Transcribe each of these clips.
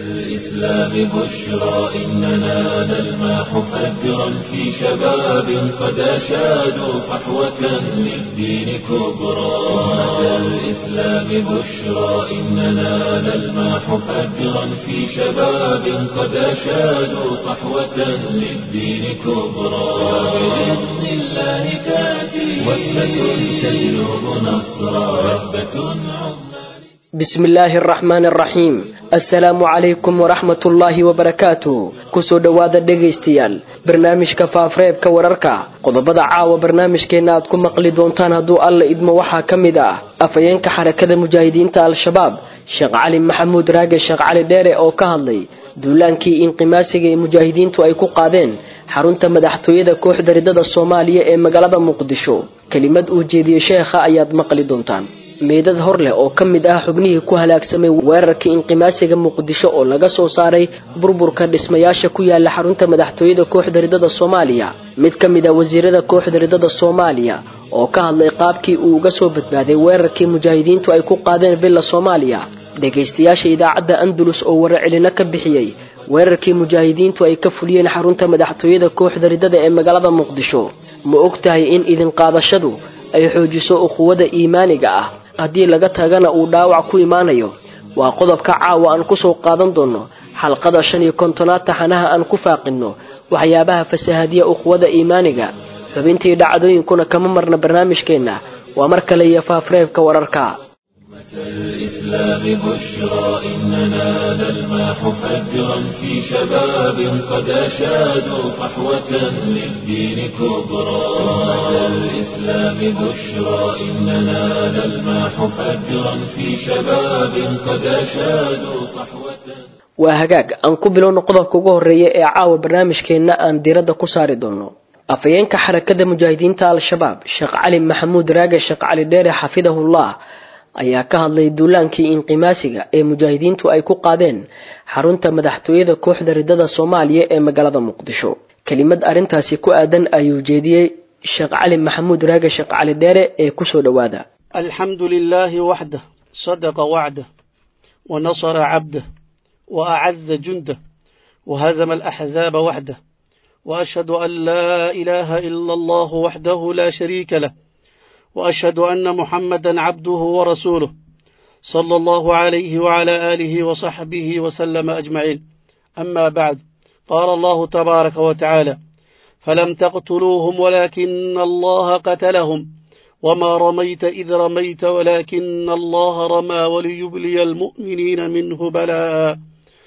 الإسلام بشرى إننا نلمح فجرا في شباب قد أشادوا صحوة للدين كبرى أمة الإسلام بشرى إننا نلمح فجرا في شباب قد أشادوا صحوة للدين كبرى بإذن الله تأتي وثبة تجلب نصرا وثبة عظمى bismi illaahi araxmaani araxiim assalaamu calaykum waraxmat ullaahi wabarakaatu kusoo dhowaada dhegaystayaal barnaamijka faafreebka wararka qodobada caawa barnaamijkeenna aad ku maqli doontaan hadduu alla idmo waxaa ka mid ah afhayeenka xarakada mujaahidiinta al-shabaab sheekh cali maxamuud raage sheekh cali dheere oo ka hadlay duulaankii inqimaasiga ee mujaahidiintu ay ku qaadeen xarunta madaxtooyada kooxda ridada soomaaliya ee magaalada muqdisho kelimad uu jeediyey sheekha ayaad maqli doontaan meydad hor leh oo ka mid ah xubnihii ku halaagsamay weerarkii inqimaasiga muqdisho oo laga soo saaray burburka dhismayaasha ku yaala xarunta madaxtooyada kooxda ridada soomaaliya mid ka mid ah wasiirada kooxda ridada soomaaliya oo ka hadlay qaabkii uu uga soo badbaaday weerarkii mujaahidiintu ay ku qaadeen villa soomaaliya dhegaystayaasha idaacadda andalus oo wararcelino ka bixiyey weerarkii mujaahidiintu ay ka fuliyeen xarunta madaxtooyada kooxda ridada ee magaalada muqdisho ma og tahay in idin qaadashadu ay xoojiso uquwada iimaaniga ah haddii laga tagana uu dhaawac ku imaanayo waa qodobka caawa aan kusoo qaadan doono xalqada shan iyo kontonaad taxanaha aan ku faaqinno waxyaabaha fasahaadiya uquwada iimaaniga xubintii dhacdooyinkuna kama marna barnaamijkeenna waa mar kale iyo faafreebka wararka الإسلام بشرى إننا نلمح فجرا في شباب قد أشادوا صحوة للدين كبرى أمة الإسلام بشرى إننا نلمح فجرا في شباب قد أشادوا صحوة waa hagaag aan ku bilowno qodobka ugu horeeya ee caawa barnaamijkeenna aan diiradda ku saari doono afhayeenka xarakada mujaahidiinta al-shabaab sheekh cali maxamuud raage sheekh cali dheere xafidahullah ayaa ka hadlay duulaankii inqimaasiga ee mujaahidiintu ay ku qaadeen xarunta madaxtooyada kooxda ridada soomaaliya ee magaalada muqdisho kelimad arrintaasi ku aadan ayuu jeediyey sheekh cali maxamuud raage sheekh cali dheere ee kusoo dhowaada alxamdu lilaahi waxdah sadaqa wacdah wanasara cabdah waacaza jundah wahazama alaxzaaba waxdah waashhadu an laa ilaaha ila allahu waxdahu laa shariika lah وأشهد أن محمدا عبده ورسوله صلى الله عليه وعلى آله وصحبه وسلم أجمعين أما بعد قال الله تبارك وتعالى فلم تقتلوهم ولكن الله قتلهم وما رميت إذ رميت ولكن الله رمى وليبلي المؤمنين منه بلاء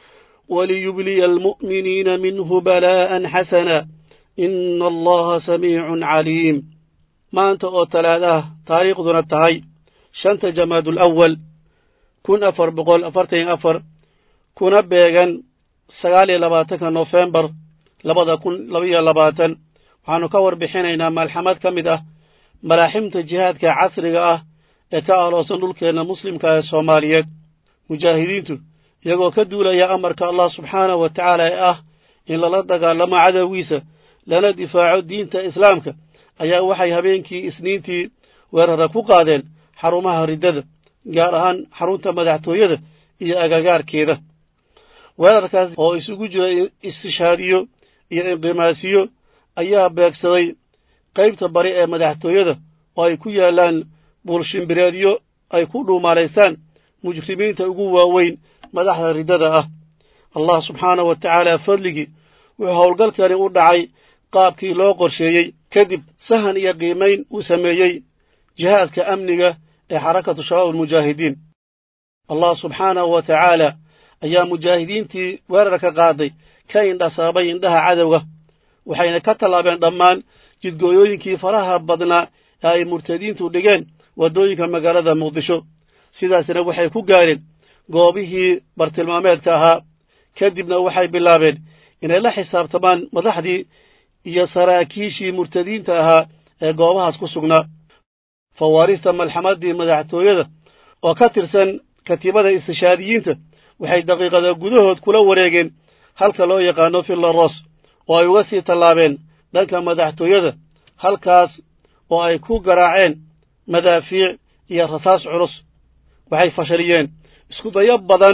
وليبلي المؤمنين منه بلاء حسنا إن الله سميع عليم maanta oo talaadaah taariikhduna tahay shanta jamaadul awal kun afar boqol afartan iyo afar kuna beegan sagaal iyo labaatanka nofembar labada kun labaiyo labaatan waxaannu ka warbixinaynaa maalxamad ka mid ah malaaximta jihaadka casriga ah ee ka aloosan dhulkeenna muslimka ee soomaaliyeed mujaahidiintu iyagoo ka duulaya amarka allah subxaanahu wa tacaala ee ah in lala dagaalamo cadowgiisa lana difaaco diinta islaamka ayaa waxay habeenkii isniintii weerara ku qaadeen xarumaha riddada gaar ahaan xarunta madaxtooyada iyo agagaarkeeda weerarkaas oo isugu jira istishaadiyo iyo inqimaasiyo ayaa beegsaday qaybta bari ee madaxtooyada oo ay ku yaallaan buulshimbireedyo ay ku dhuumaalaystaan mujrimiinta ugu waaweyn madaxda riddada ah allah subxaanahu wa tacaala fadligii wuxuu howlgalkani u dhacay qaabkii loo qorsheeyey kadib sahan iyo qiimayn uu sameeyey jihaadka amniga ee xarakatu shabaab almujaahidiin allah subxaanahu wa tacaala ayaa mujaahidiintii weerarka qaaday ka indhasaabay indhaha cadowga waxayna ka tallaabeen dhammaan jidgooyooyinkii faraha badnaa ee ay murtadiintu dhigeen waddooyinka magaalada muqdisho sidaasna waxay ku gaareen goobihii bartilmaameedka ahaa kadibna waxay bilaabeen inay la xisaabtamaan madaxdii iyo saraakiishii murtadiinta ahaa ee goobahaas ku sugnaa fawaarista malxamaddii madaxtooyada oo ka tirsan katiibada istishaadiyiinta waxay daqiiqada gudahood kula wareegeen halka loo yaqaano fillaros oo ay uga sii tallaabeen dhanka madaxtooyada halkaas oo ay ku garaaceen madaafiic iyo rasaas culus waxay fashaliyeen iskudayo badan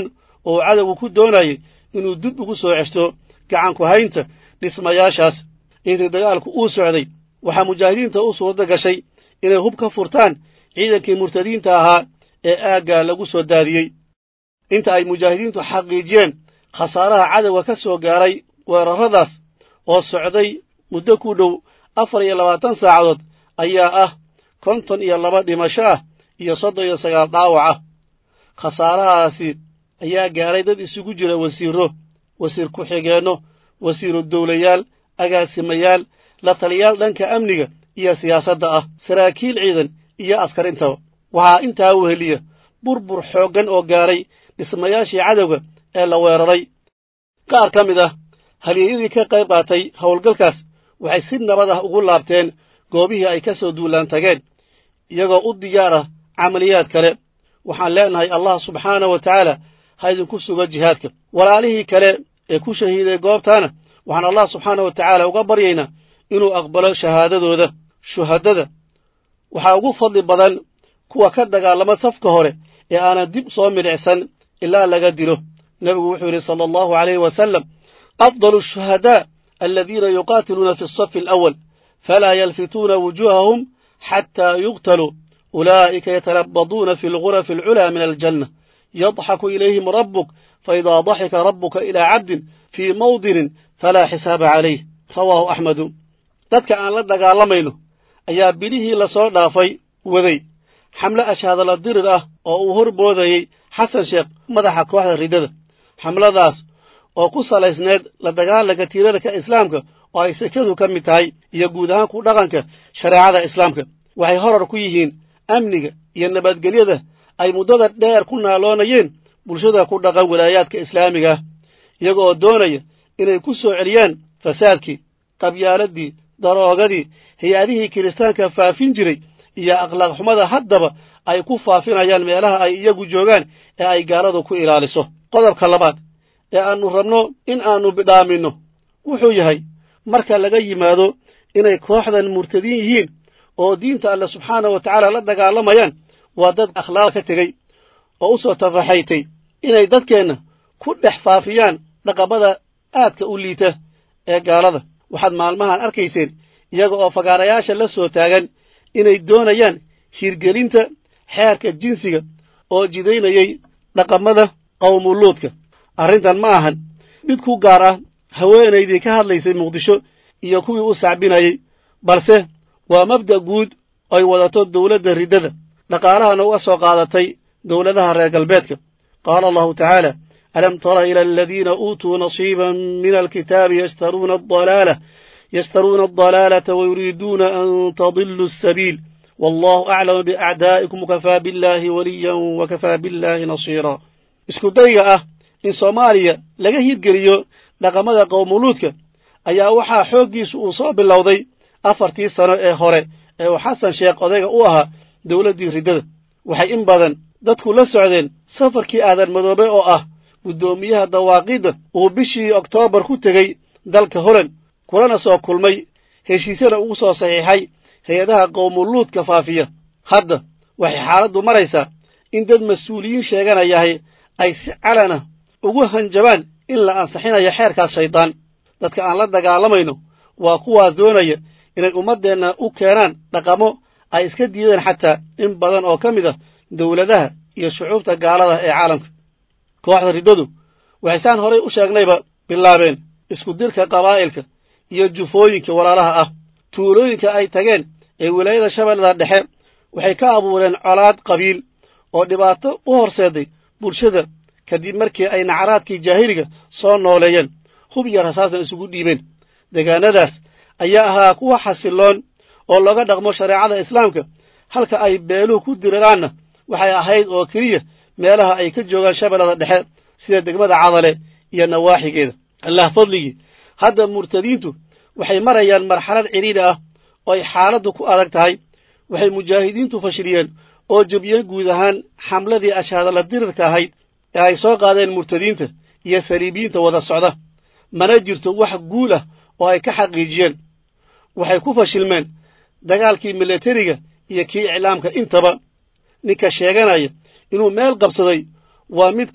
oo cadowgu ku doonayay inuu dib ugu soo ceshto gacanku haynta dhismayaashaas intii dagaalku uu socday waxaa mujaahidiinta u suuradda gashay inay hub ka furtaan ciidankii murtadiinta ahaa ee aaggaa lagu soo daadiyey inta ay mujaahidiintu xaqiijiyeen khasaaraha cadowga ka soo gaaray weerarradaas oo socday muddo ku dhow afar iyo labaatan saacadood ayaa ah konton iyo laba dhimasho ah iyo soddon iyo sagaal dhaawac ah khasaarahaasi ayaa gaaray dad isugu jira wasiirro wasiir ku-xigeenno wasiiru dawlayaal agaasimayaal la taliyaal dhanka amniga iyo siyaasadda ah saraakiil ciidan iyo askar intaba waxaa intaa weheliya burbur xooggan oo gaaray dhismayaashii cadowga ee la weeraray qaar ka mid ah halyeeyadii ka qayb qaatay howlgalkaas waxay si nabad ah ugu laabteen goobihii ay ka soo duulaan tageen iyagoo u diyaar ah camaliyaad kale waxaan leenahay allah subxaana wa tacaala ha idinku sugo jihaadka walaalihii kale ee ku shahiiday goobtaana waxaan allah subxaana wa tacaala uga baryaynaa inuu aqbalo shahaadadooda shuhaddada waxaa ugu fadli badan kuwa ka dagaalama safka hore ee aanan dib soo midhicsan ilaa laga dilo nebigu wuxuu yidhi sala allahu calayhi wasalam afdalu ashuhadaa aladiina yuqaatiluuna fi asafi alawal falaa yalfituuna wujuuhahum xataa yuqtaluu ulaa'ika yatalabaduuna fi algurafi alculaa min aljanna yadxaku ilayhim rabbuk faidaa daxika rabbuka ilaa cabdin fii mawdinin falaa xisaaba calayh rawaahu axmedu dadka aan la dagaalamayno ayaa bilihii lasoo dhaafay waday xamle ashaadala dirir ah oo uu hor boodayey xasan sheekh madaxa kooxda riddada xamladaas oo ku salaysneed la dagaalanka tiirarka islaamka oo ay sekadu ka mid tahay iyo guud ahaan ku dhaqanka shareecada islaamka waxay horar ku yihiin amniga iyo nabadgelyada ay muddada dheer ku naaloonayeen bulshada ku dhaqan walaayaadka islaamiga ah iyaga oo doonaya inay ku soo celiyaan fasaadkii qabyaaladii daroogadii hay-adihii kiristaanka faafin jiray iyo akhlaaq xumada haddaba ay ku faafinayaan meelaha ay iyagu joogaan ee ay gaaladu ku ilaaliso qodobka labaad ee aannu rabno in aannu bidhaaminno wuxuu yahay marka laga yimaado inay kooxdan murtadiin yihiin oo diinta alle subxaana wa tacaala la dagaalamayaan waa dad akhlaaq ka tegey oo u soo tafaxaytay inay dadkeenna ku dhex faafiyaan dhaqamada aadka u liita ee gaalada waxaad maalmahan arkayseen iyaga oo fagaarayaasha la soo taagan inay doonayaan hirgelinta xeerka jinsiga oo jidaynayay dhaqamada qawmuluudka arrintan ma ahan mid ku gaar ah haweenaydii ka hadlaysay muqdisho iyo kuwii u sacbinayey balse waa mabda' guud ay wadato dawladda riddada dhaqaalahana uga soo qaadatay dawladaha reer galbeedka qaala allahu tacaala alam tara ila aladiina uutuu nasiiban min alkitaabi yashtaruuna adalaala yashtaruuna adalaalata wayuriiduuna an tadiluu asabiil wallahu aclamu biacdaa'ikum wakafaa billaahi waliyan wakafaa billaahi nasiira isku dayga ah in soomaaliya laga hirgeliyo dhaqamada qowmuluudka ayaa waxaa xooggiisu uu soo bilowday afartii sano ee hore ee uu xasan sheekh odayga u ahaa dawladdii riddada waxay in badan dadku la socdeen safarkii aadan madoobe oo ah guddoomiyaha dawaaqidda uu bishii oktoobar ku tegey dalka holand kulana soo kulmay heshiisyana ugu soo saxiixay hay-adaha qowmuluudka faafiya hadda waxay xaaladdu maraysaa in dad mas-uuliyiin sheeganayahay ay si calana ugu hanjabaan in la ansixinayo xeerkaas shaydaan dadka aan la dagaalamayno waa kuwaas doonaya inay ummaddeenna u keenaan dhaqamo ay iska diideen xataa in badan oo ka mid ah dawladaha iyo shucuubta gaalada ee caalamka kooxda riddadu waxay saan horay u sheegnayba bilaabeen isku dirka qabaa'ilka iyo jufooyinka walaalaha ah tuulooyinka ay tageen ee wilaayada shabeellada dhexe waxay ka abuureen colaad qabiil oo dhibaato u horseeday bulshada kadib markii ay nacaraadkii jaahiliga soo nooleeyeen hub iyo rasaasna isugu dhiibeen deegaanadaas ayaa ahaa kuwa xasilloon oo looga dhaqmo shareecada islaamka halka ay beeluhu ku diriraanna waxay ahayd oo keliya meelaha ay ka joogaan shabeellada dhexe sida degmada cadale iyo nawaaxigeeda allah fadligii hadda murtadiintu waxay marayaan marxalad cidhiidhi ah oo ay xaaladdu ku adag tahay waxay mujaahidiintu fashiliyeen oo jebiyeen guud ahaan xamladii ashaadala dirirka ahayd ee ay soo qaadeen murtadiinta iyo saliibiyiinta wada socda mana jirto wax guul ah oo ay ka xaqiijiyeen waxay ku fashilmeen dagaalkii milatariga iyo kii iclaamka intaba ninka sheeganaya inuu meel qabsaday waa midka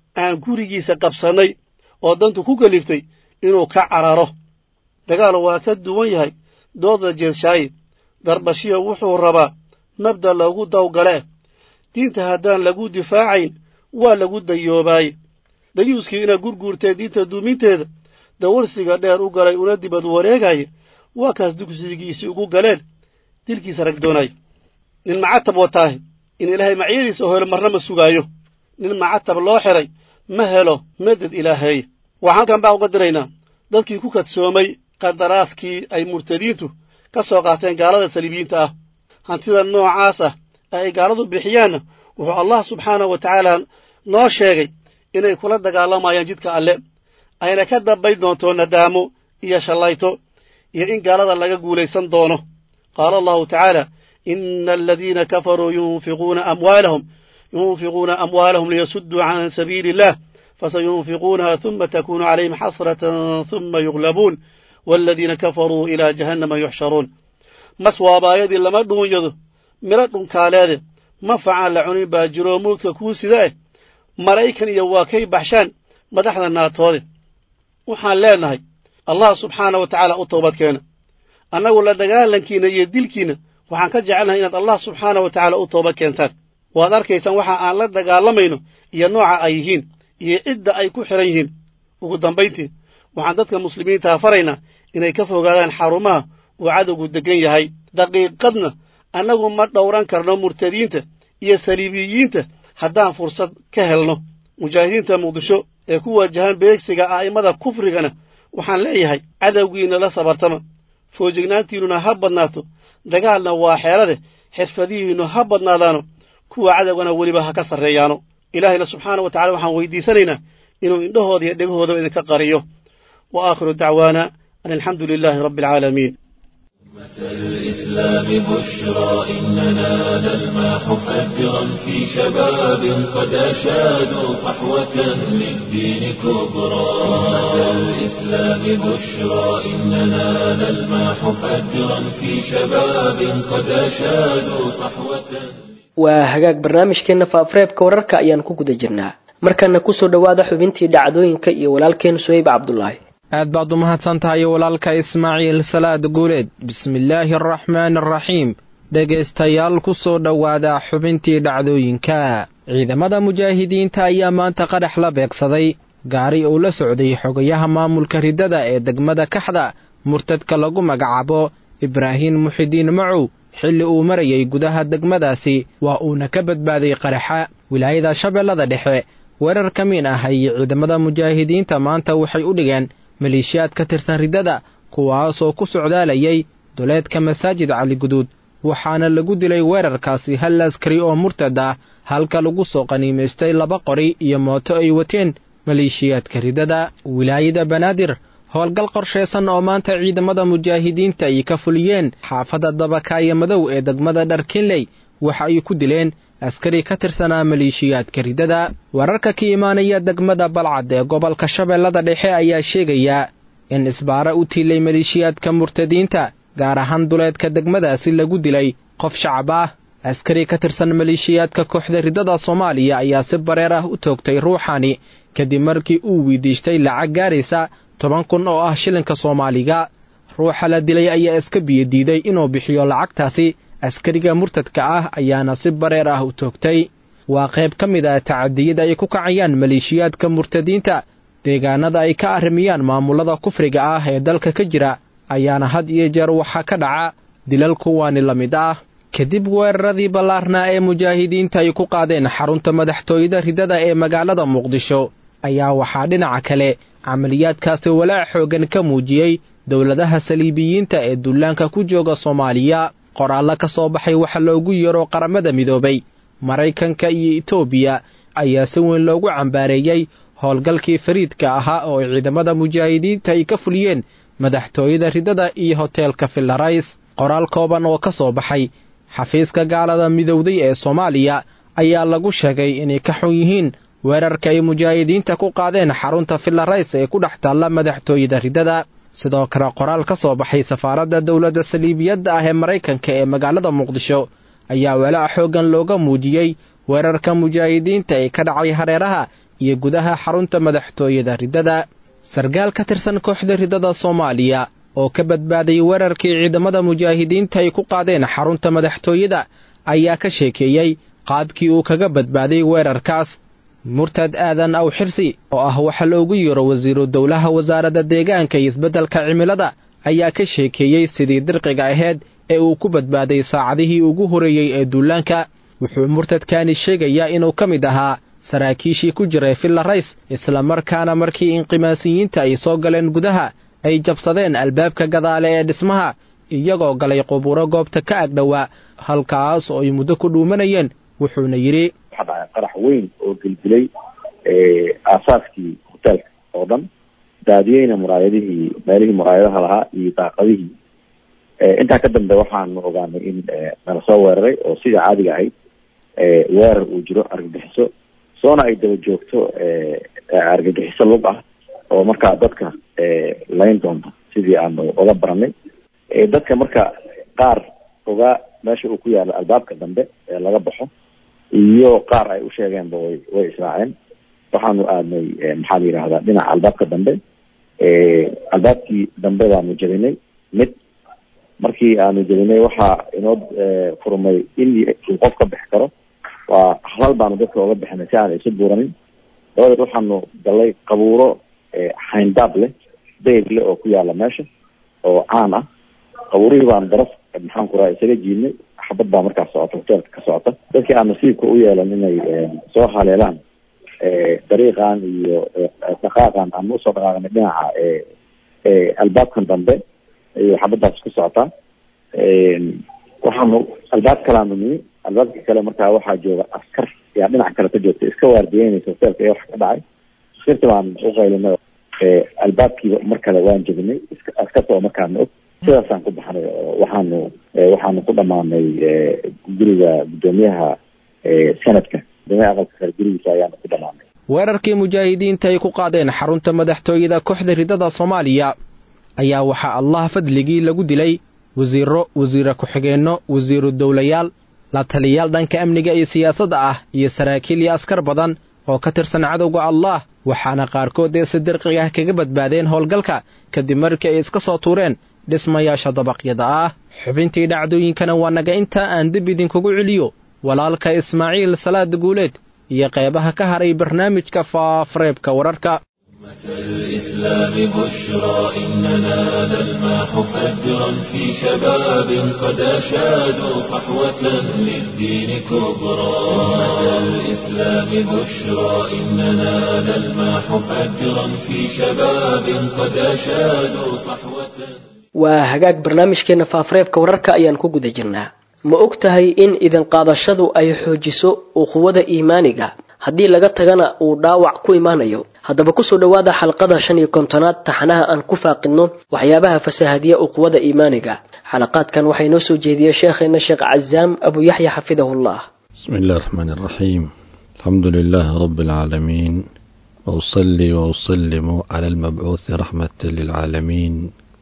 aan gurigiisa qabsannay oo dantu ku keliftay inuu ka cararo dagaal waa ka duwan yahay doodda jeershaaye darbashiya wuxuu rabaa mabda loogu dawgale diinta haddaan lagu difaacayn waa lagu dayoobaaye dayuuskii ina gurguurtee diinta duuminteeda dawarsiga dheer u galay una dibad wareegaya waa kaas dugsigiisii ugu galeen dilkiisa rag doonaya nin macatab wataahe in ilaahay macyadiisa helo marna ma sugaayo nin macatab loo xiray ma helo meded ilaaheeye waxaan halkan baa uga diraynaa dadkii ku kadsoomay qadaraaskii ay murtadiintu ka soo qaateen gaalada saliibiyiinta ah hantida noocaas ah ee ay gaaladu bixiyaanna wuxuu allah subxaanahu wa tacaala noo sheegay inay kula dagaalamayaan jidka alle ayna ka dambayn doonto nadaamo iyo shallayto iyo in gaalada laga guulaysan doono qaala allahu tacaala ina aladiina kafaruu yunfiquuna amwaalahum yunfiquuna amwaalahum liyasudduu can sabiili illah fasayunfiquunaha ثuma takunu calayhim xasratan ثuma yuglabuun waaladiina kafaruu ilaa jahannama yuxsharuun mas waabaayadii lama dhuunyado midho dhunkaaleede manfacaan la cunin baa jiroo mulka kuu sida eh maraykan iyo waa kay baxshaan madaxda naatoode waxaan leenahay allah subxaana wa tacaala u toobadkeena annagu la dagaalankiinna iyo dilkiinna waxaan ka jecelnahay inaad allah subxaana wa tacaala u toobad keentaan waad arkaysaan waxa aan la dagaalamayno iyo nooca ay yihiin iyo cidda ay ku xidhan yihiin ugu dambayntii waxaan dadka muslimiintaha faraynaa inay ka fogaadaan xarumaha uu cadowgu deggan yahay daqiiqadna annagu ma dhowran karno murtadiinta iyo saliibiyiinta haddaan fursad ka helno mujaahidiinta muqdisho ee ku wajahan beegsiga a'immada kufrigana waxaan leeyahay cadowgiinna la sabartama foojignaantiinnuna ha badnaato dagaalna waa xeelade xirfadihiinnu ha badnaadaano kuwa cadowgana weliba ha ka sarreeyaano ilaahayna subxaana wa tacala waxaan weydiisanaynaa inuu indhahooda iyo dhegahoodaba idinka qariyo wa aakhiru dacwaana an alxamdu lilaahi rabbi alcaalamiin الإسلام بشرى إننا نلمح فجرا في شباب قد أشادوا صحوة للدين كبرى الإسلام بشرى إننا نلمح فجرا في شباب قد أشادوا صحوة waa hagaag barnaamijkeenna faafareebka wararka ayaan ku guda jirnaa markana kusoo dhowaada xubintii dhacdooyinka iyo walaalkeen suhayb cabdulaahi aad baad u mahadsan tahay walaalka ismaaciil salaad guuleed bismillaahi araxmaani araxiim dhegaystayaal ku soo dhowaada xubintii dhacdooyinka ciidamada mujaahidiinta ayaa maanta qadhax la beegsaday gaari uu la socday xogayaha maamulka riddada ee degmada kaxda murtadka lagu magacaabo ibraahiim muxidiin macow xilli uu marayay gudaha degmadaasi waa uuna ka badbaaday qaraxa wilaayada shabeellada dhexe weerar ka miin ah ayay ciidamada mujaahidiinta maanta waxay u dhigeen maleeshiyaad ka tirsan riddada kuwaasoo ku socdaalayay duleedka masaajid caliguduud waxaana lagu dilay weerarkaasi hal askari oo murtad ah halka lagu soo qaniimaystay laba qori iyo mooto ay wateen maleeshiyaadka riddada wilaayada banaadir howlgal qorshaysan oo maanta ciidamada mujaahidiinta ay ka fuliyeen xaafadda dabakaaya madow ee degmada dharkinley waxa ay ku dileen askari ka tirsanaa maleeshiyaadka riddada wararka ka imaanaya degmada balcad ee gobolka shabeellada dhexe ayaa sheegaya in isbaara u tiilay maleeshiyaadka murtadiinta gaar ahaan duleedka degmadaasi lagu dilay qof shacab ah askari ka tirsan maleeshiyaadka kooxda riddada soomaaliya ayaa si bareer ah u toogtay ruuxani kadib markii uu weydiistay lacag gaaraysa toban kun oo ah shilinka soomaaliga ruuxa la dilay ayaa iska biyodiiday inuu bixiyo lacagtaasi askariga murtadka ah ayaana si bareer ah u toogtay waa qayb ka mid ah tacadiyada ay ku kacayaan maleeshiyaadka murtadiinta deegaanada ay ka arrimiyaan maamulada kufriga ah ee dalka ka jira ayaana had iyo jeer waxaa ka dhaca dilal kuwaani la mid ah kadib weeraradii ballaarnaa ee mujaahidiinta ay ku qaadeen xarunta madaxtooyada riddada ee magaalada muqdisho ayaa waxaa dhinaca kale camaliyaadkaasi walaac xooggan ka muujiyey dowladaha saliibiyiinta ee dullaanka ku jooga soomaaliya qoraallo ka soo baxay waxa loogu yeero qaramada midoobay maraykanka iyo etoobiya ayaa si weyn loogu cambaareeyey howlgalkii fariidka ahaa oo ciidamada mujaahidiinta ay ka fuliyeen madaxtooyada riddada iyo hoteelka fillarais qoraal kooban oo ka soo baxay xafiiska gaalada midowday ee soomaaliya ayaa lagu sheegay inay ka xun yihiin weerarka ay mujaahidiinta ku qaadeen xarunta fillarais ee ku dhex taalla madaxtooyada riddada sidoo kale qoraal ka soo baxay safaaradda dowladda saliibiyadda ah ee maraykanka ee magaalada muqdisho ayaa walaac xooggan looga muujiyey weerarka mujaahidiinta ee ka dhacay hareeraha iyo gudaha xarunta madaxtooyada riddada sargaal ka tirsan kooxda riddada soomaaliya oo ka badbaaday weerarkii ciidamada mujaahidiinta ay ku qaadeen xarunta madaxtooyada ayaa ka sheekeeyey qaabkii uu kaga badbaaday weerarkaas murtad aadan aw xirsi oo ah waxa loogu yeero wasiiru dowlaha wasaaradda deegaanka iyo isbeddelka cimilada ayaa ka sheekeeyey sidii dirqiga ahayd ee uu ku badbaaday saacadihii ugu horreeyey ee duulaanka wuxuu murtadkaani sheegayaa inuu ka mid ahaa saraakiishii ku jiray villa rays islamarkaana markii inqimaasiyiinta ay soo galeen gudaha ay jabsadeen albaabka gadaale ee dhismaha iyagoo galay qubuuro goobta ka agdhowaa halkaas oo ay muddo ku dhuumanayeen wuxuuna yidhi waxaa dhacay qarax weyn oo gelgelay aasaaskii hoteelka oo dhan daadiyeyna muraayadihii meelihii muraayadaha lahaa iyo daaqadihii intaa ka dambe waxaanu ogaanay in nala soo weeraray oo sidii caadiga ahayd weerar uu jiro argagixiso soona ay daba joogto argagixiso lug ah oo markaa dadka layn doonta sidii aanu oga baranay dadka marka qaar ogaa meesha uu ku yaalo albaabka dambe ee laga baxo iyo qaar ay u sheegeenba way way israaceen waxaanu aadnay maxaa la yidhahdaa dhinaca albaabka dambe albaabkii dambe baanu jabinay mid markii aanu jabinay waxaa inoo furmay in uu qof ka bixi karo waa halal baanu dadka oga bixinay si aan isu buuranin dabadeed waxaanu galay qabuuro xayndaab leh dayr leh oo ku yaala meesha oo caan ah qabuurihii baanu daraf maxaan ku raha isaga jiidnay xabad baa markaas socota hoteelka ka socota dadkii aan nasiibka u yeelan inay soo haleelaan dariiqan iyo dhaqaaqan aan usoo dhaqaaqnay dhinaca albaabkan dambe iyo xabadaas ku socotaa waxaanu albaab kalaanu nimi albaabka kale markaa waxaa jooga askar yaa dhinac kale ka joogta iska waardiyeynaysa hoteelka iyo wax ka dhacay askarta baan uqaylinay albaabkiiba mar kale waan jebinay askarta oo markaana og sidaasaan ku baxnay oo waxaanu waxaanu ku dhamaanay guriga guddoomiyaha sanadka guddoomiyaha aqalka sare gurigiisa ayaanu ku dhamaanay weerarkii mujaahidiinta ay ku qaadeen xarunta madaxtooyada kooxda riddada soomaaliya ayaa waxaa allah fadligii lagu dilay wasiiro wasiire ku-xigeenno wasiiru dowlayaal la taliyaal dhanka amniga iyo siyaasadda ah iyo saraakiil iyo askar badan oo ka tirsan cadowga allah waxaana qaarkood ee si dirqiga ah kaga badbaadeen howlgalka kadib markii ay iska soo tuureen dhismayaasha dabaqyada ah xubintii dhacdooyinkana waa naga intaa aan dib idinkugu celiyo walaalka ismaaciil salaad guuleed iyo qeybaha ka haray barnaamijka faafareebka wararka الإسلام بشرى إننا نلمح فجرا في شباب قد أشادوا صحوة للدين كبرى الإسلام بشرى إننا نلمح فجرا في شباب قد أشادوا صحوة waa hagaag barnaamijkeena faafareebka wararka ayaan ku guda jirnaa ma og tahay in idin qaadashadu ay xoojiso uquwada iimaaniga haddii laga tagana uu dhaawac ku imaanayo haddaba kusoo dhowaada xalqada shan iyo kontonaad taxanaha aan ku faaqidno waxyaabaha fasahaadiya uquwada iimaaniga xalaqaadkan waxaa inoo soo jeediyey sheekheena sheekh cazaam abu yaxya xafidahullah بسم الله الرحمن الرحيم الحمد لله رب العالمين وأصلي وأسلم على المبعوث رحمة للعالمين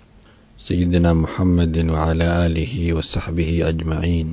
سيدنا محمد وعلى آله وصحبه أجمعين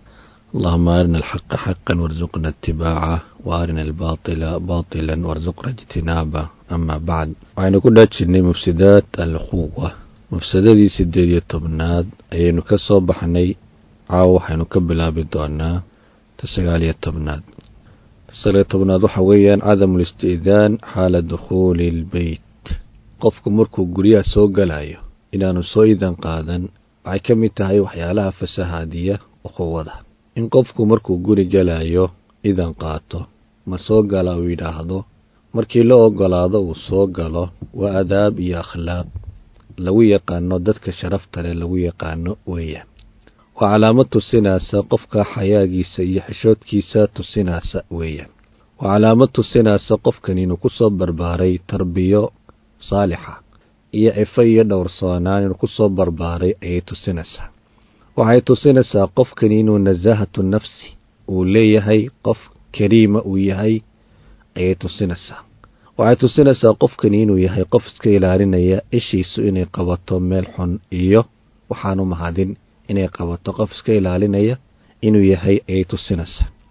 اللهم أرنا الحق حقا وارزقنا اتباعه وأرنا الباطل باطلا وارزقنا اجتنابه أما بعد وعين كنا تشني مفسدات الأخوة مفسدتي سيدي الطبناد أينو كسو بحني عاو حينو كبلا بدونا تسغالي الطبناد تسغالي الطبناد وحويا عدم الاستئذان حال دخول البيت قفك مركو قريا سو قلايو inaanu soo idan qaadan waxay ka mid tahay waxyaalaha fasahaadiya uquwada in qofku markuu guri galayo idan qaato ma soo gala uu yidhaahdo markii la ogolaado uu soo galo waa adaab iyo akhlaaq lagu yaqaano dadka sharafta leh lagu yaqaano weeyaan waa calaamad tusinaysa qofka xayaagiisa iyo xishoodkiisa tusinaysa weeyaan waa calaamad tusinaysa qofkan inuu ku soo barbaaray tarbiyo saalixa iyo cifo iyo dhowrsoonaan inuu ku soo barbaaray ayay tusinaysaa waxay tusinaysaa qofkani inuu nasaahatu nafsi uu leeyahay qof kariima uu yahay ayay tusinaysaa waxay tusinaysaa qofkani inuu yahay qof iska ilaalinaya ishiisu inay qabato meel xun iyo waxaanu mahadin inay qabato qof iska ilaalinaya inuu yahay ayay tusinaysaa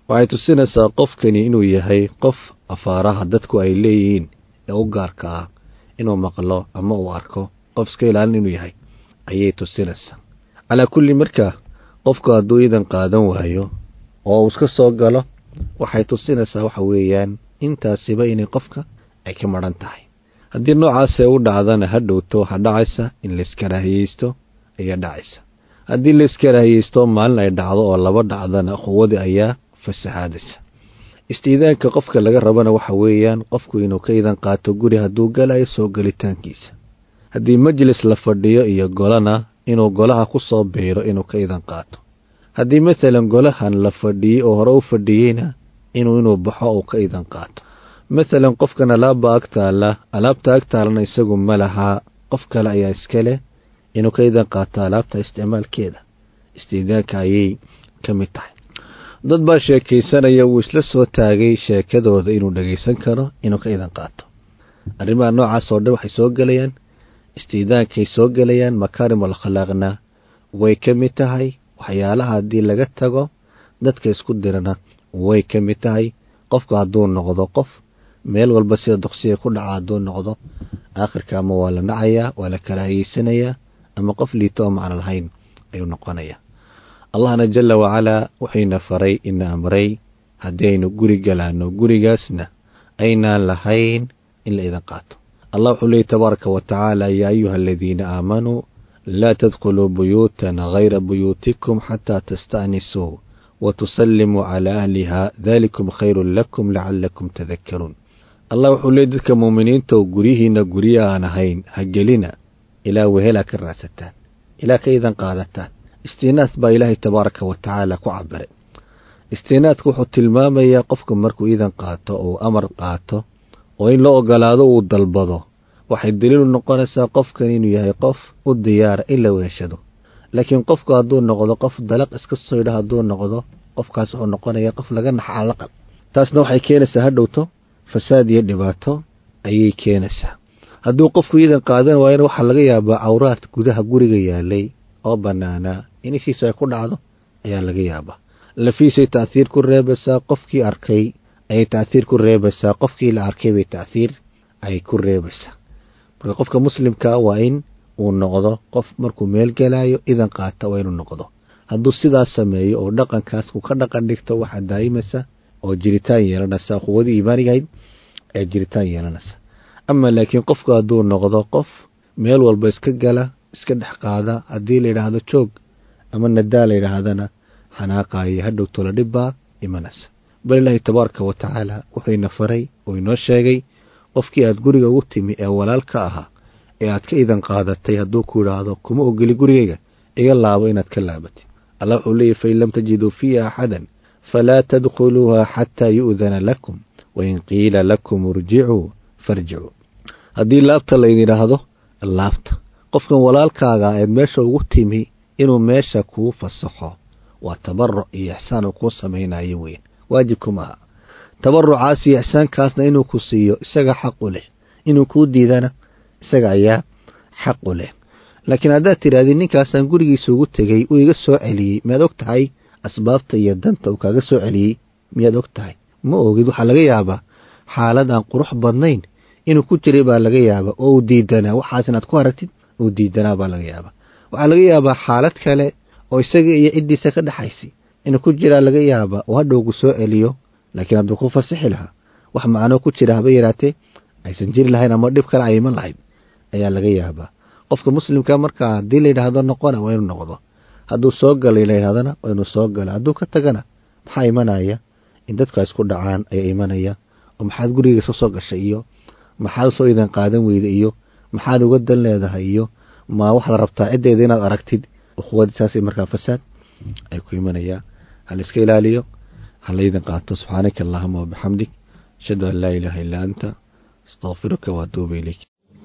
waxay tusinaysaa qofkani inuu yahay qof afaaraha dadku ay leeyihiin ee u gaarka ah inuu maqlo ama uu arko qof iska ilaalin inuu yahay ayay tusinaysaa calaa kulli markaa qofku hadduu idan qaadan waayo oo uu iska soo galo waxay tusinaysaa waxa weeyaan intaasiba inay qofka ay ka maran tahay haddii noocaasee u dhacdana ha dhowto waxaa dhacaysa in laiskarahiyeysto ayaa dhacaysa haddii laiskarahiyeysto maalin ay dhacdo oo laba dhacdana quwadii ayaa fasahaadaysa istiidaanka qofka laga rabana waxa weeyaan qofku inuu ka idan qaato guri hadduu galayo soo gelitaankiisa haddii majlis la fadhiyo iyo golana inuu golaha ku soo biiro inuu ka idan qaato haddii masalan golahan la fadhiyey oo hore u fadhiyeyna inuu inuu baxo uu ka idan qaato masalan qofkan alaabba ag taalla alaabta ag taalana isagu ma lahaa qof kale ayaa iska leh inuu ka idan qaato alaabta isticmaalkeeda istiidaanka ayay ka mid tahay dad baa sheekaysanaya wuu isla soo taagay sheekadooda inuu dhagaysan karo inuu ka idan qaato arrimaha noocaas oo dhan waxay soo gelayaan istiidaankay soo gelayaan makaarim alkhalaaqna way ka mid tahay waxyaalaha haddii laga tago dadka isku dirana way ka mid tahay qofku hadduu noqdo qof meel walba sida doqsiga ku dhaca hadduu noqdo aakhirka ama waa la nacayaa waa la kala hayeysanayaa ama qof liito oo macno lahayn ayuu noqonayaa allahna jala wacalaa wuxuyna faray ina amray haddii aynu guri galaano gurigaasna aynaan lahayn in la idan qaato allah wuxuu leeyay tabaaraka wa tacaala yaa ayuha aladiina aamanuu laa tadkhuluu buyuutan hayra buyuutikum xataa tasta'nisuu wa tusallimuu calaa ahliha dalikum khayrun lakum lacalakum tadakkaruun allah wuxuu leeyay dadka muuminiintaoo guryihiinna gurya aan ahayn ha gelina ilaa wehelaa ka raadsataan ilaa ka idan qaadataan istiinaas baa ilaahay tabaaraka wa tacaala ku cabiray istiinaadku wuxuu tilmaamayaa qofku markuu idan qaato ou amar qaato oo in la ogolaado uu dalbado waxay daliilu noqonaysaa qofkan inuu yahay qof u diyaara in la weeshado laakiin qofku hadduu noqdo qof dalaq iska soydha hadduu noqdo qofkaas wuxuu noqonayaa qof laga naxa alaqal taasna waxay keenaysaa ha dhowto fasaad iyo dhibaato ayay keenaysaa hadduu qofku idan qaadan waayana waxaa laga yaabaa cawraad gudaha guriga yaalay oo bannaanaa in ishiisa ay ku dhacdo ayaa laga yaabaa lafiisay taahiir ku reebaysaa qofkii arkay ayay taahiir ku reebaysaa qofkii la arkay bay taahiir ay ku reebaysaa marka qofka muslimkaa waa in uu noqdo qof markuu meel gelaayo idan qaata waa inuu noqdo hadduu sidaas sameeyo oo dhaqankaas uu ka dhaqan dhigto waxaa daa'imaysa oo jiritaan yeelanaysa quwadii iimaanigahayd ee jiritaan yeelanaysa ama laakiin qofku hadduu noqdo qof meel walba iska gala iska dhex qaada haddii la yidhaahdo joog ama nadaa la yidhaahdana xanaaqaayo hadhow tola dhibbaa imanaysa bal ilaahi tabaaraka wa tacaala wuxuuna faray oo inoo sheegay qofkii aad guriga ugu timi ee walaalka ahaa ee aad ka idan qaadatay hadduu ku idhaahdo kuma ogeli gurigayga iga laabo inaad ka laabatid allah wuxuu leeyahy fain lam tajiduu fiiha axadan falaa tadkhuluuha xataa yu'dana lakum wain qiila lakum irjicuu farjicuu haddii laabta laydin idhaahdo laabta qofkan walaalkaaga eed meesha ugu timi inuu meesha kuu fasaxo waa tabaruc iyo ixsaan uu kuu samaynayo weyn waajibku maaha tabarucaas iyo ixsaankaasna inuu ku siiyo isaga xaq u leh inuu kuu diidana isaga ayaa xaq u leh laakiin haddaad tidhahdid ninkaasaan gurigiisa ugu tegey uu iga soo celiyey miyaad og tahay asbaabta iyo danta uu kaaga soo celiyey miyaad og tahay ma ogid waxaa laga yaabaa xaalad aan qurux badnayn inuu ku jiray baa laga yaabaa oo uu diidanaa waxaas inaad ku aragtid uu diidanaa baa laga yaabaa waxaa laga yaabaa xaalad kale oo isaga iyo ciddiisa ka dhexaysay inuu ku jiraa laga yaabaa oo hadhowgu soo celiyo laakiin hadduu ku fasixi lahaa wax macnoo ku jira haba yaraatee aysan jiri lahayn ama dhib kale ay iman lahayd ayaa laga yaabaa qofka muslimka markaa haddii layidhaahdo noqona waa inuu noqdo hadduu soo galay layidhahdana waa inuu soo gala hadduu ka tagana maxaa imanaya in dadka isku dhacaan ayaa imanaya oo maxaad guriga iska soo gashay iyo maxaad soo idan qaadan weyda iyo maxaad uga dan leedahay iyo ma waxaad rabtaa ciddeeda inaad aragtid ukhuwadii saasay markaa fasaad ay ku imanayaan hala iska ilaaliyo hala idan qaato subxaanaka allahuma wabixamdik ashhadu an laa ilaaha illaa anta astaqfiruka waatuubu ilayk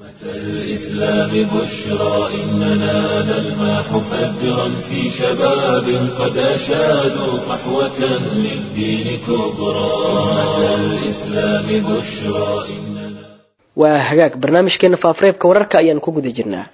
الإسلام بشرى إننا نلمح فجرا في شباب قد أشادوا صحوة للدين كبرى الإسلام بشرى إننا waa hagaag barnaamijkeena faafareebka wararka ayaan ku guda jirnaa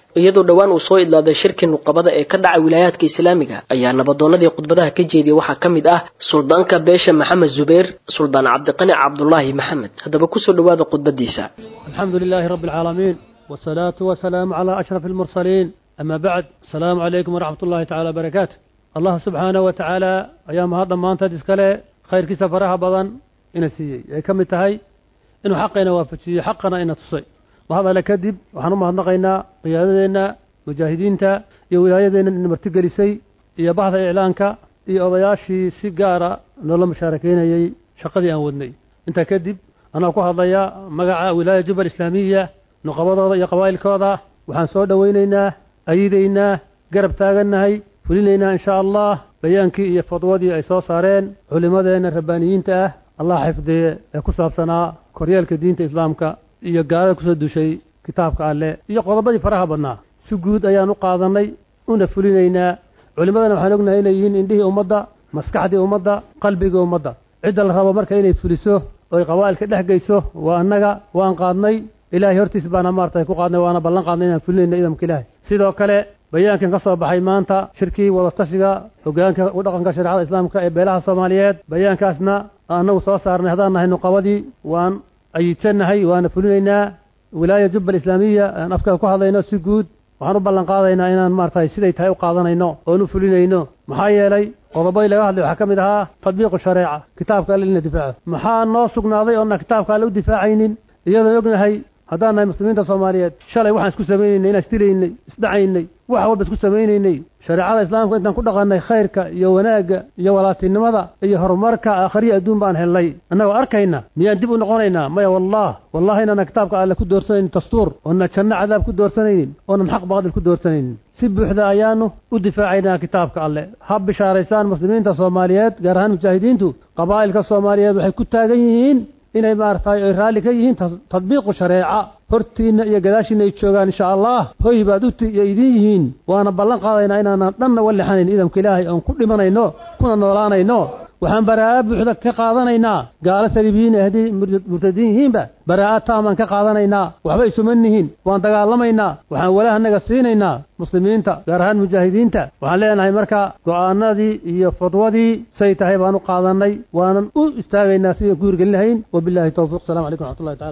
iyadoo dhowaan uu soo idlaaday shirkii nuqabada ee ka dhacay wilaayaadka islaamiga ayaa nabadoonadii khudbadaha ka jeediyay waxaa ka mid ah suldaanka beesha maxamed zubeer suldaan cabdiqani cabdulaahi maxamed haddaba kusoo dhowaada khudbadiisa الحمد لله رب العالمين والصلاة والسلام على أشرف المرسلين أما بعد السلام عليكم ورحمة الله تعالى وبركاته الله سبحانه وتعالى أيام هذا ما أنت تسكله خير كيس فرها بضن إن سيء كم تهي إنه حقنا وافشي حقنا إن تصي وهذا لا كذب وحنا ما نقينا قيادتنا مجاهدين تا يولايدنا إن مرتقل سي يا بعض إعلانك يا أضياشي سيجارة نولا مشاركين يي شقدي أن ودني أنت كذب anaa ku hadlaya magaca wilaaya jubal islaamiya nuqabadooda iyo qabaa'ilkooda waxaan soo dhowaynaynaa ayidaynaa garab taagannahay fulinaynaa insha allah bayaankii iyo fadwadii ay soo saareen culimmadeenna rabbaaniyiinta ah allah xifdiye ee ku saabsanaa koryeelka diinta islaamka iyo gaalada kusoo dushay kitaabka alleh iyo qodobadii faraha badnaa si guud ayaan u qaadannay una fulinaynaa culimmadana waxaan ognahay inay yihiin indhihii ummadda maskaxdii ummadda qalbigii ummadda cidda la rabo marka inay fuliso oy qabaa'ilka dhex geyso waa annaga waan qaadnay ilaahay hortiis baana maarata ku qaadnay waana ballan qaadnay inaan fulinayna idamka ilaahay sidoo kale bayaankan ka soo baxay maanta shirkii wadatashiga hogaanka u dhaqanka shareecada islaamka ee beelaha soomaaliyeed bayaankaasna annagu soo saarnay haddaan nahay nuqabadii waan ayidsanahay waana fulinaynaa wilaaya jubbal islaamiya aan afkaa ku hadlayno si guud waxaan u ballan qaadaynaa inaan maarata siday tahay u qaadanayno oon u fulinayno maxaa yeelay qodobadii laga hadlay waxaa ka mid ahaa tadbiiqu shareeca kitaabka alle in la difaaco maxaa noo sugnaaday oona kitaabka alle u difaacaynin iyadoon ognahay haddaan nahay muslimiinta soomaaliyeed shalay waxaan isku samaynaynay inaan isdilaynay isdhacaynay wax walba isku samaynaynay shareecada islaamka intaan ku dhaqannay khayrka iyo wanaagga iyo walaatinimada iyo horumarka aakhriya adduun baan helnay annagoo arkayna miyaan dib u noqonaynaa maya wallah wallahi inaana kitaabka alle ku doorsanaynin dastuur oona janno cadaab ku doorsanaynin oonan xaq baadil ku doorsanaynin si buuxda ayaanu u difaacaynaa kitaabka alle ha bishaaraysaan muslimiinta soomaaliyeed gaar ahaan mujaahidiintu qabaa'ilka soomaaliyeed waxay ku taagan yihiin inay maaragtay ay raalli ka yihiin tadbiiqu shareeca hortiinna iyo gadaashiinna ay joogaan insha allah hoy baad u iyo idin yihiin waana ballan qaadaynaa inaanan dhanna walexanayn idamka ilaahay oon ku dhimanayno kuna noolaanayno waxaan baraa'a buuxda ka qaadanaynaa gaalo saliibiyiin ee haddii murtadiin yihiinba baraa'a taamaan ka qaadanaynaa waxba isuma nihin waan dagaalamaynaa waxaan walahanaga siinaynaa muslimiinta gaar ahaan mujaahidiinta waxaan leenahay marka go'aanadii iyo fadwadii say tahay baan u qaadannay waanan u istaagaynaa sidaan ku hirgelin lahayn wabillahi towfiiq asalamu calaykum wraxmatullahi tacala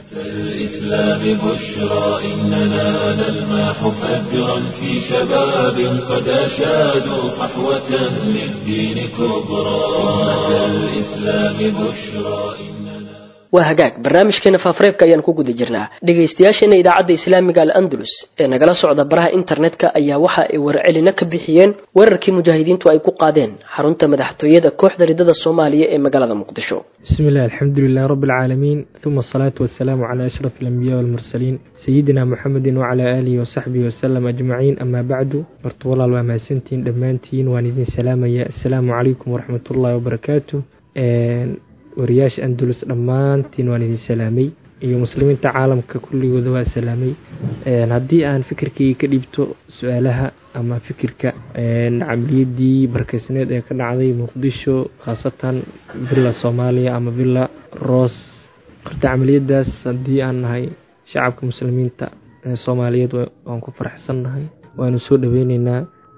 الإسلام بشرى إننا نلماح فجرا في شباب قد أشادوا صحوة للدين كبرى أمة الإسلام بشرى إننا waa hagaag barnaamijkeena faafareebka ayaan ku guda jirnaa dhegaystayaasheena idaacadda islaamiga al andalus ee nagala socda baraha internetka ayaa waxa ay warcelina ka bixiyeen weerarkii mujaahidiintu ay ku qaadeen xarunta madaxtooyada kooxda ridada soomaaliya ee magaalada muqdisho بسم الله الحمد لله رب العالمين ثم الصلاة والسلام على أشرف الأنبياء والمرسلين سيدنا محمد وعلى آله وصحبه وسلم أجمعين أما بعد برتولا وماسنتين دمانتين واندين سلام يا السلام عليكم ورحمة الله وبركاته wariyaasha andalus dhammaantiin waan idin salaamay iyo muslimiinta caalamka kulligooda waa salaamay haddii aan fikirkii ka dhiibto su-aalaha ama fikirka camaliyadii barkeysneed ee ka dhacday muqdisho khaasatan villa soomaaliya ama villa ross horta camaliyadaas haddii aan nahay shacabka muslimiinta ee soomaaliyeed waan ku faraxsannahay waanu soo dhaweyneynaa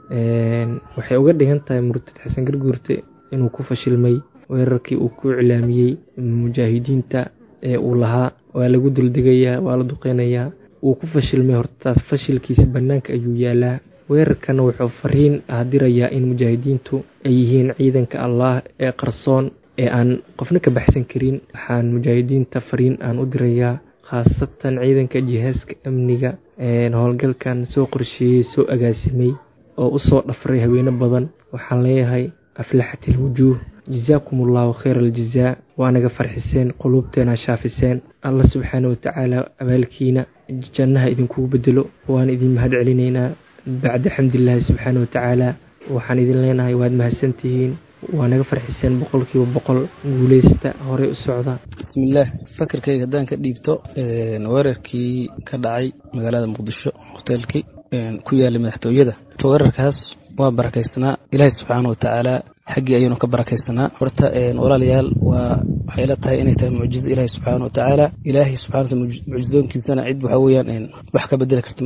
waxay uga dhigan tahay murtad xasan garguurte inuu ku fashilmay weerarkii uu ku iclaamiyey mujaahidiinta ee uu lahaa waa lagu duldegayaa waa la duqeynayaa wuu ku fashilmay hortaas fashilkiisa bannaanka ayuu yaalaa weerarkana wuxuu fariin ah dirayaa in mujaahidiintu ay yihiin ciidanka allah ee qarsoon ee aan qofna ka baxsan karin waxaan mujaahidiinta fariin aan u dirayaa khaasatan ciidanka jihaaska amniga howlgalkan soo qorsheeyey soo agaasimay oo usoo dhafray haweeno badan waxaan leeyahay aflaxat ilwujuuh jazaakum allahu khayr aljazaa waa naga farxiseen quluubteena shaafiseen allah subxaana watacaala abaalkiina jannaha idinkugu bedelo waan idin mahad celinaynaa bacda xamdilaahi subxaana watacaala waxaan idin leenahay waad mahadsantihiin waa naga farxiseen boqolkiiba boqol guuleysta horey u socda bismillaah fakarkayga haddaan ka dhiibto weerarkii ka dhacay magaalada muqdisho hoteelkii ku yaalay madaxtooyada weerarkaas waa barakaysanaa ilaahay subxaana watacaala xaggii ayaynu ka barakaysanaa horta walaalayaal waa waxay la tahay inay tahay mucjizo ilaahay subxaana watacaala ilaahay subxana wataala mucjizoonkiisana cid waxa weeyaan wax ka bedeli karta ma lahan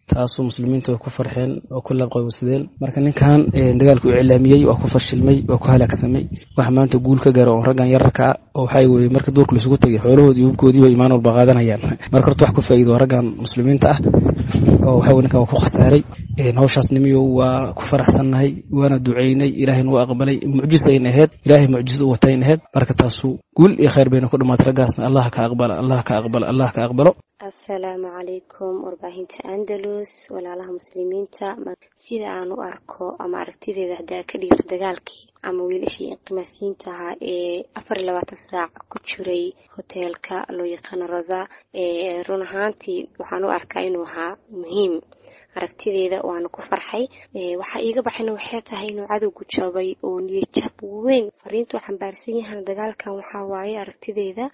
taasoo muslimiinta way ku farxeen oo ku laqoobsadeen marka ninkan dagaalku u cilaamiyey waa ku fashilmay waa ku halaagsamay wax maanta guul ka gaaro oo raggan yararka ah oo waxaa weye marka duurka laisugu tegay xoolahoodii iyo hubkoodiiba imaan walba qaadanayaan marka horta wax ku faa'iido raggan muslimiinta ah oo waxa ninkan waa ku khasaaray hawshaas nimiyo waa ku faraxsannahay waana duceynay ilaahayna waa aqbalay mucjis ayna ahayd ilaahay mucjisa u watayna ahayd marka taasu guul iyo khayr bayna ku dhamaatay raggaasna allah ka aqbala allah ka aqbala allah ka aqbalo assalaamu calaykum warbaahinta andalus walaalaha muslimiinta sida aan u arko ama aragtideeda haddaa ka dhiibto dagaalkii ama wiilashii inqimaasiyiinta ahaa ee afar iyo labaatan saac ku jiray hoteelka loo yaqaano raza run ahaantii waxaan u arkaa inuu ahaa muhiim aragtideeda waana ku farxay waxaa iiga baxayna waxay tahay inuu cadowgu jabay oo niyajab weyn fariintuu xambaarsan yahan dagaalkan waxaa waaye aragtideeda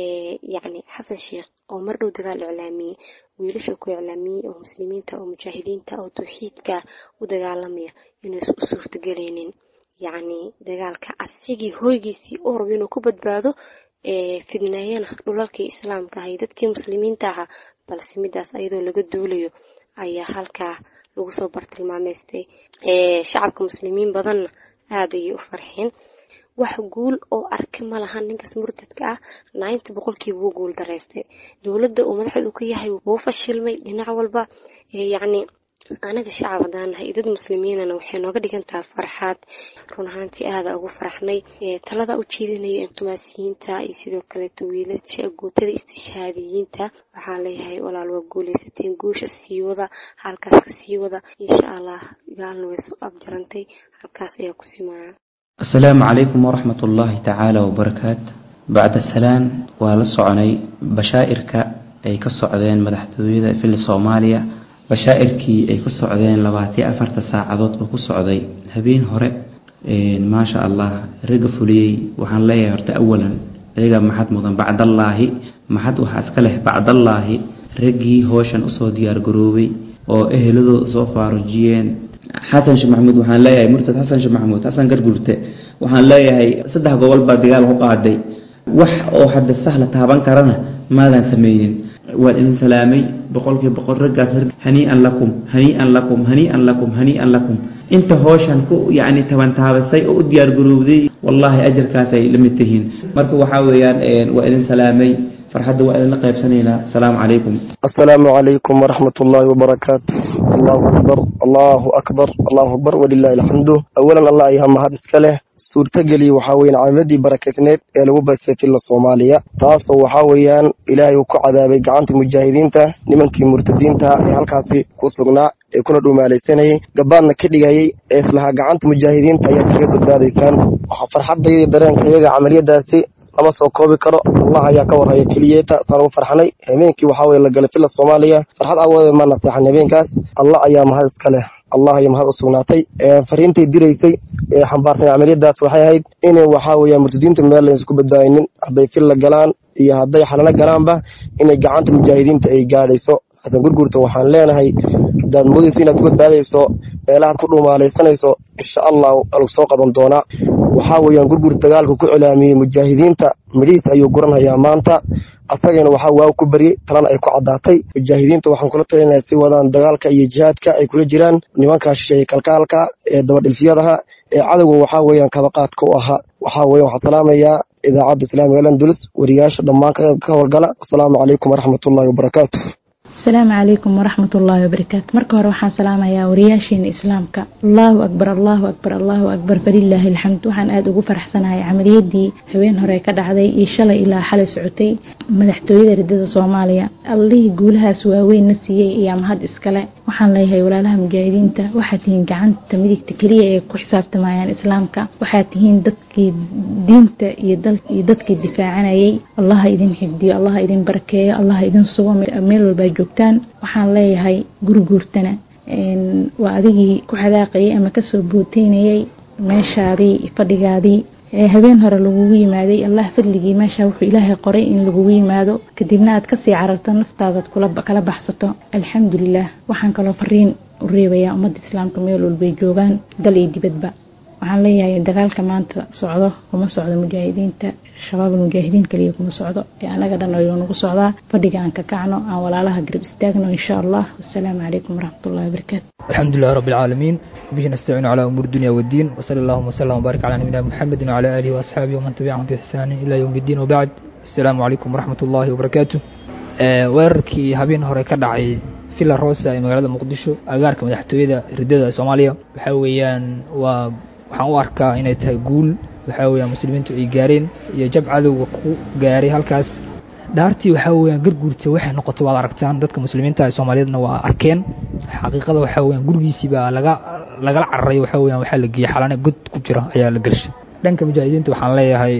yacni xasan sheekh oo mar dhow dagaal iclaamiyey wiilasha ku iclaamiyey oo muslimiinta oo mujaahidiinta oo tawxiidka u dagaalamaya inaysan u suurtagelaynin yacni dagaalka asigii hoygiisii u rabo inuu ku badbaado fidneeyana dhulalkii islaamka ahay dadkii muslimiinta ahaa balse midaas ayadoo laga duulayo ayaa halkaa lagu soo bartilmaameystay shacabka muslimiin badanna aada ayay u farxeen wax guul oo arki ma lahan ninkaas murtadka ah nainta boqolkiiba wuu guul dareystay dowladda uu madaxdu ka yahay wuu fashilmay dhinac walba yacni anaga shacab haddaan nahay dad muslimiinana waxay nooga dhigan tahay farxaad run ahaantii aada ugu faraxnay talada u jeedinaya inqimaasiyiinta iyo sidoo kaleeto wiilasha guutada istishaadiyiinta waxaan leeyahay walaal waa guuleysateen guusha sii wada halkaas ka sii wada insha allah gaalna way soo abjarantay halkaas ayaa ku simaaya asalaamu calaykum waraxmat ullaahi tacaala wabarakaatu bacda salaan waa la soconay bashaa'irka ay ka socdeen madaxtooyada fili soomaaliya bashaa'irkii ay ku socdeen labaatiyo afarta saacadood oo ku socday habeen hore maasha allah ragga fuliyey waxaan leeyahay horta awalan iyaga maxad mudan bacdallaahi maxad waxaa iska leh bacdallaahi raggii hooshan usoo diyaargaroobay oo eheladooda soo faarujiyeen xasan sheekh maxamuud waxaan leeyahay murtad xasan sheekh maxamuud xasan gargurte waxaan leeyahay saddex gobol baa dagaal ku qaaday wax oo hadda sahla taaban karana maadan sameynin waan idin salaamay boqolkii boqol raggaas hanii'an lakum hanii'an lakum hanii'an lakum hanii'an lakum inta hooshan ku yacni tabantaabasay oo u diyaargarowday wallaahi ajarkaasay la mid tihiin marka waxaa weeyaan waa idin salaamay farxadda waa idinla qaybsanaynaa asalaamu calaykum السلام عليكم ورحمة الله وبركاته الله أكبر الله أكبر الله أكبر ولله الحمد أولا الله يهم هذا السكاله suurtageli waxaa weyaan caamadii barakeyneed ee lagu baysay filla soomaaliya taasoo waxaa weeyaan ilaahay uu ku cadaabay gacanta mujaahidiinta nimankii murtadiinta ee halkaasi ku sugnaa ee kuna dhumaalaysanayay gabaadna ka dhigayay ee islahaa gacanta mujaahidiinta ayaa kaga badbaadaysaan waxaa farxadayda dareenka iyaga camaliyadaasi lama soo koobi karo allah ayaa ka warhaya keliyeeta saan ugu farxanay habeenkii waxaa weye la galay filla soomaaliya farxad awoodeed ma naseexan habeenkaas allah ayaa mahad iska leh allah ayaa mahad u sugnaatay fariintay diraysay ee xambaarsan camaliyadaas waxay ahayd inay waxaa weeyaan murtadiinta meel la isku badbaadinin hadday filla galaan iyo hadday xalano galaanba inay gacanta mujaahidiinta ay gaadhayso xasan gurgurta waxaan leenahay haddaad moodayso inaad ku badbaadayso meelahaad ku dhumaalaysanayso insha allah lagu soo qaban doonaa waxaa weeyaan gurgur dagaalka ku cilaamiyey mujaahidiinta midhiis ayuu guranhayaa maanta asagana waxaa waaw ku baryey talana ay ku caddaatay mujaahidiinta waxaan kula talinaya si wadaan dagaalka iyo jihaadka ay kula jiraan nimankaa shisheeye kalkaalka ee dabadhilfyadaha ee cadowga waxaa weeyaan kabaqaadka u ahaa waxaa weyan waxaan salaamayaa idaacadda islaamiga landulus wariyaasha dhammaan ka howlgala asalaamu calaykum waraxmatullahi wabarakaatu asalaamu calaykum waraxmat ullaahi wabarakaatu marka hore waxaan salaamayaa wariyaasheena islaamka allahu akbar allahu akbar allahu akbar falilaahi alxamd waxaan aada ugu faraxsanahay camaliyadii habeen hore ka dhacday iyo shalay ilaa xalay socotay madaxtooyada ridada soomaaliya allihii guulahaas waaweynna siiyey ayaa mahad iskale waxaan leeyahay walaalaha mujaahidiinta waxaad tihiin gacanta midigta keliya ee ku xisaabtamayaan islaamka waxaad tihiin dadkii diinta iyo dadkii difaacanayay allaha idin xifdiyo allaha idin barakeeyo allaha idin sugo meel walbaa joogtaan waxaan leeyahay gurguurtana waa adigii ku xadaaqayay ama kasoo booteynayay meeshaadii fadhigaadii habeen hore lagugu yimaaday allah fadligii meesha wuxuu ilaahay qoray in lagugu yimaado kadibna aad kasii cararto naftaadaad kala baxsato alxamdulilah waxaan kaloo fariin u reebayaa ummadda islaamka meel walbay joogaan dal iyo dibadba waxaan leeyahay dagaalka maanta socdo kuma socdo mujaahidiinta shabaab mujaahidiin kaliya kuma socdo ee anaga dhan ayuu nagu socdaa fadhiga aan ka kacno aan walaalaha garab istaagno insha allah wasalaamu calaykum waraxmatullahi wabarakaatu الحمد لله رب العالمين به نستعين على أمور الدنيا والدين وصلى الله وسلم وبارك على نبينا محمد وعلى آله وأصحابه ومن تبعهم بإحسان إلى يوم الدين وبعد السلام عليكم ورحمة الله وبركاته weerarkii habeen hore ka dhacay villa rosa ee magaalada muqdisho agaarka madaxtooyada ridada soomaaliya waxa weeyaan waa waxaan u arkaa inay tahay guul waxa weeyaan muslimiintu ay gaareen iyo jab cadowga ku gaaray halkaas dhaartii waxaa weeyaan garguurta waxay noqotay waad aragtaan dadka muslimiinta ee soomaaliyeedna waa arkeen xaqiiqada waxaa weeyaan gurigiisii baa laga lagala cararay waxaa weeyaan waxaa la geeyey xalane god ku jira ayaa la gelshay dhanka mujaahidiinta waxaan leeyahay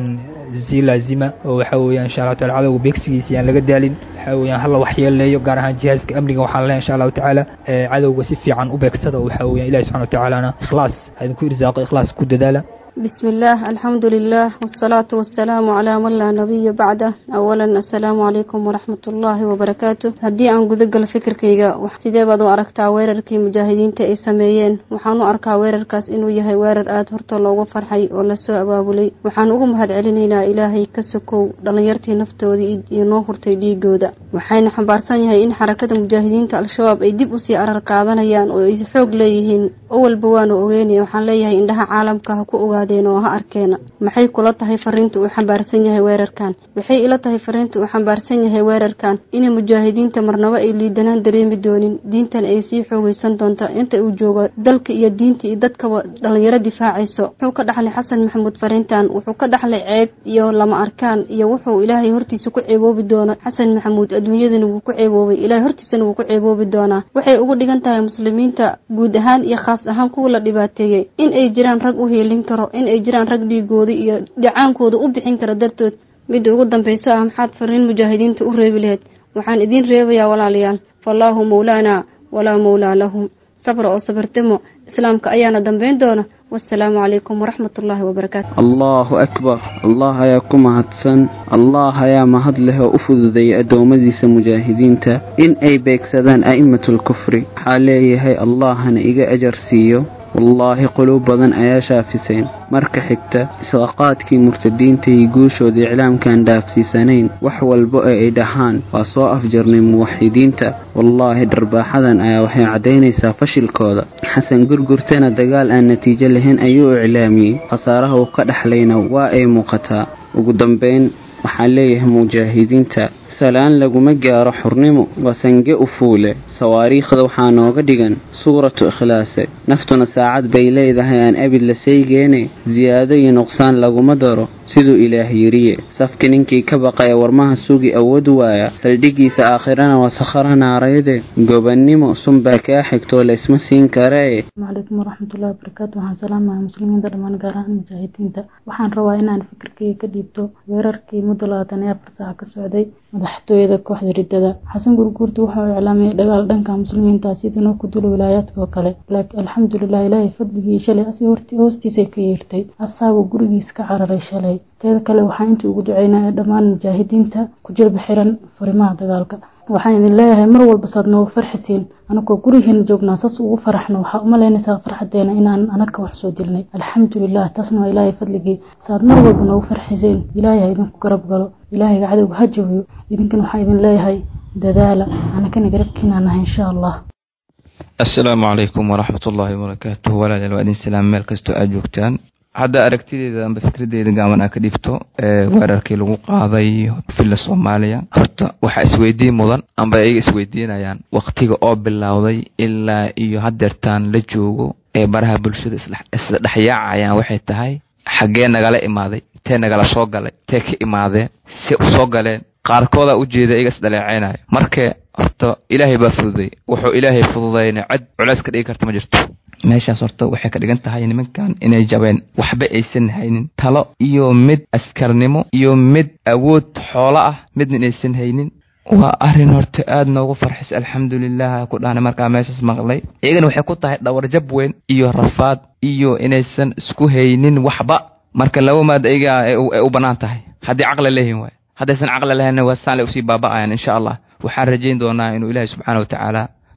si laazima oo waxaa weeyaan insha allahu taala cadowga beegsigiisa aan laga daalin waxaa weeyaan hala waxyeeleeyo gaar ahaan jihaaska amniga waxaan leeyahay insha allahu tacaala cadowga si fiican u beegsada oo waxaa weeyaan ilahi subxana watacaalana ikhlaas ha idinku irsaaqo ikhlaas ku dadaala بسم الله الحمد لله والصلاة والسلام على من لا نبي بعده أولا السلام عليكم ورحمة الله وبركاته هدي أن قدق الفكر كيغا وحسيدي بدو أركتا ويرر كي مجاهدين تأي سميين وحانو أركا ويرر كاس إنو يهي ويرر آد هرتو لوغو فرحي ولا سوء أبابولي وحانو أغم هاد علينا إلهي كسكو دلنيرتي نفتو دي إنو هرتي دي قودا وحين حبارسان يهي إن حركة مجاهدين تا الشباب أي ديب أسي أرر قادنيان ويسحوق ليهين أول بوانو أغيني وحان ليهي إندها عالم كهكو أغادين oo ha arkeena maxay kula tahay fariinta uu xambaarsan yahay weerarkan waxay ila tahay fariinta uu xambaarsan yahay weerarkan inay mujaahidiinta marnaba ay liidanaan dareemi doonin diintan ay sii xoogaysan doonta inta uu joogo dalka iyo diinta iyo dadkaba dhalinyaro difaacayso wuxuu ka dhaxlay xasan maxamuud fariintan wuxuu ka dhaxlay ceeb iyo lama arkaan iyo wuxuu ilaahay hortiisa ku ceeboobi doono xasan maxamuud adduunyadana wuu ku ceeboobay ilaahay hortiisana wuu ku ceeboobi doonaa waxay ugu dhigan tahay muslimiinta guud ahaan iyo khaas ahaan kuwa la dhibaateeyey in ay jiraan rag u hiilin karo in ay jiraan rag dhiigooda iyo dhacaankooda u bixin kara dartood midda ugu dambaysa ah maxaad fariin mujaahidiinta u reebi lahayd waxaan idiin reebayaa walaalayaal fallaahu mawlaana walaa mawlaa lahum sabra oo sabartamo islaamka ayaana dambayn doona wasalaamu calaykum waraxmat ullaahi wabarakaatu allahu akbar allah ayaa ku mahadsan allah ayaa mahad leh oo u fududeeyay addoommadiisa mujaahidiinta in ay beegsadaan a'immatulkufri waxaa leeyahay allahna iga ajar siiyo wallaahi quluub badan ayaa shaafiseen marka xigta isqaqaadkii murtadiinta iyo guushooda iclaamkaan dhaafsiisanayn wax walba ee ay dhahaan waa soo afjarnay muwaxidiinta wallaahi dharbaaxadan ayaa waxay caddaynaysaa fashilkooda xasan gurgurtana dagaal aan natiijo lahayn ayuu iclaamiyey khasaaraha uu ka dhexlayna waa ay muuqataa ugu dambayn waxaan leeyahay mujaahidiinta salaan laguma gaaro xurnimo waa sange u fuule sawaariikhda waxaa nooga dhigan suuratu ikhlaase naftuna saacad bay leedahay aan abid la saygeene siyaado iyo nuqsaan laguma daro siduu ilaah yiriye safka ninkii ka baqaya warmaha sugi awood waaya saldhigiisa aakhirana waa sakhara naarayde gobannimo sunbaa kaa xigtoo laysma siin karee calaykum waraxmatullahi wabarakaatu waxaan salaamahay muslimiinta dhammaan gaar ahaan mujaahidiinta waxaan rabaa inaan fikirkeyga ka dhiibto weerarkii muddo labaatan iyo afar saaca ka socday madaxtooyada kooxda ridada xasan gurguurta wuxuu iclaamiyay dagaal dhanka muslimiinta sidinoo ku dula wilaayaadka oo kale laakiin alxamdulilah ilaahay fadligii shalay asi hoostiisay ka yeertay asaabuu gurigiis ka cararay shalay teeda kale waxaan intii ugu duceynaya dhammaan mujaahidiinta ku jilba xiran furimaha dagaalka waxaan idin leeyahay mar walba saad noogu farxisiin anagoo gurigeena joognaa saas ugu faraxno waxaa umalaynaysaa farxadeena inaan anaga wax soo dilnay alxamdulilah taasna waa ilaahay fadligii saad mar walba noogu farxiseen ilaahay ha idinku garab galo ilaahayga cadowga ha jabiyo idinkan waxaan idin leeyahay dadaala anagana garabkiinaa nahay insha allah assalaamu calaykum waraxmat ullaahi wabarakaatuh walaalayaal waa idin salaam meel kastoo aad joogtaan hadda aragtideeda amba fikradeeda gaaban aa ka dhibto weerarkii lagu qaaday villa soomaaliya horta waxaa isweydiin mudan amba ayaga isweydiinayaan waktiga oo bilowday ilaa iyo hadeertaan la joogo ee baraha bulshada isla dhexyaacayaan waxay tahay xaggee nagala imaaday tee nagala soo galay tee ka imaadeen se u soo galeen qaarkoodaa ujeeda iyaga isdhaleeceynayo marka horta ilaahay baa fududay wuxuu ilaahay fududayna cid culays ka dhigi karta ma jirto meeshaas horta waxay ka dhigan tahay nimankan inay jabeen waxba aysan haynin talo iyo mid askarnimo iyo mid awood xoolo ah midna inaysan haynin waa arrin horta aad noogu farxis alxamdulilah ku dhahna markaa meeshaas maqlay iyagana waxay ku tahay dhawarjab weyn iyo rafaad iyo inaysan isku haynin waxba marka laba maad ayaga ay u bannaan tahay haddii caqli leeyihin waay haddaysan caqli lahaynna waa saan le usii baaba'ayan insha allah waxaan rajayn doonaa inuu ilaahay subxaana watacaala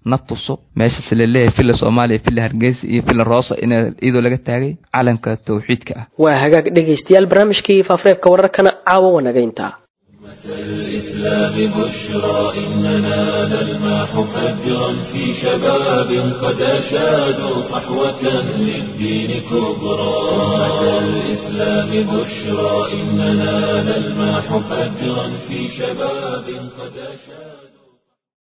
na tuso meeshaas laleeyahay villa soomaaliya villa hargeysa iyo villa roosa in iyadoo laga taagay calanka tawxiidka ah waa hagaag dhegaystayaal barnaamijkii faafareebka wararkana caawa wanagaynta الإسلام بشرى إننا نلمح فجرا في شباب قد أشادوا صحوة للدين كبرى أمة الإسلام بشرى إننا نلمح فجرا في شباب قد أشادوا